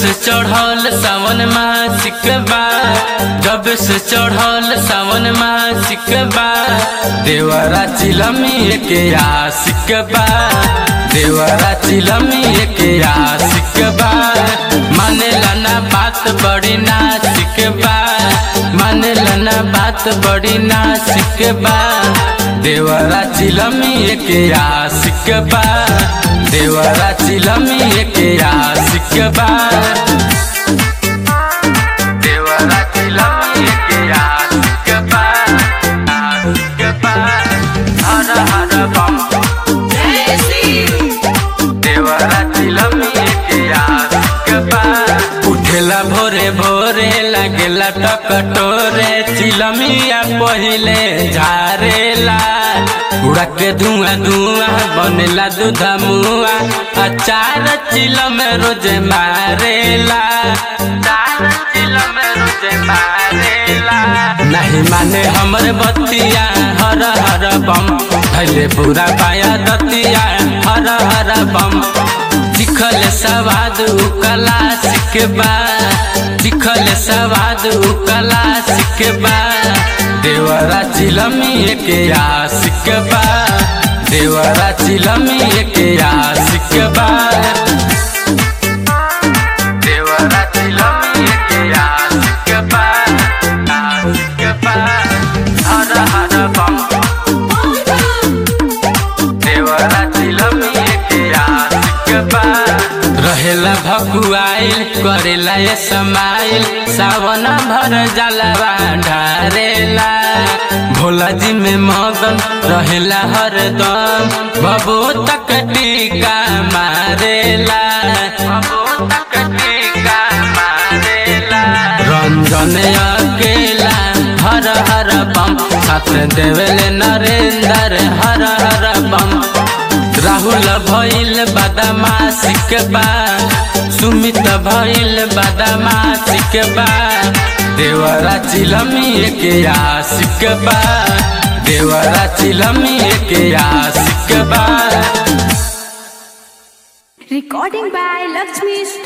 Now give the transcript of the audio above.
से चढ़ल सावन मासिक बा जब से चढ़ल सावन मासिक बा देवरा चिलमी के आशिक बा देवरा चिलमी के आशिक बा मानेला ना बात बड़ी नासिक बा मानेला ना बात बड़ी नासिक बा देवरा चिलमी के आशिक बा देवरा चिलमी के आशिक बा देवरा चिलमी के आशिक बा आशिक बा हर हर बम देवरा चिलमी के आशिक बा उठेला भोरे भोरे लागेला टकटोरे चिलमिया पहिले झारेला उड़ा के धुआं धुआं बनेला दूधा मुआ अचार चिलम रोज मारेला अचार चिलम रोज मारेला नहीं माने हमर बतिया हर हर बम भले पूरा पाया दतिया हर हर बम दिखल सवाद कला सिखबा दिखल सवाद कला सिखबा देवरा चिलमी के आशिक बा देवरा चिलमी के आशिक बा देवरा चिलमी के आशिक बा आशिक बा हर हर बम देवरा चिलमी के आशिक बा रहेला भकुआइल करेला ये समाइल सावन भर जलवा ढारेला भोला जी में मगन रहेला हरदम बबू तक टीका मारेला बबू तक टीका मारेला रंजन अकेला हर हर बम साथ देवेले नरेंद्र हर हर बम राहुल भइल बदमाशिक बा सुमित भइल बदमाशिक बा देवरा चिलमी के आशिक बा देवरा चिलमी के आशिक बा Recording by Lakshmi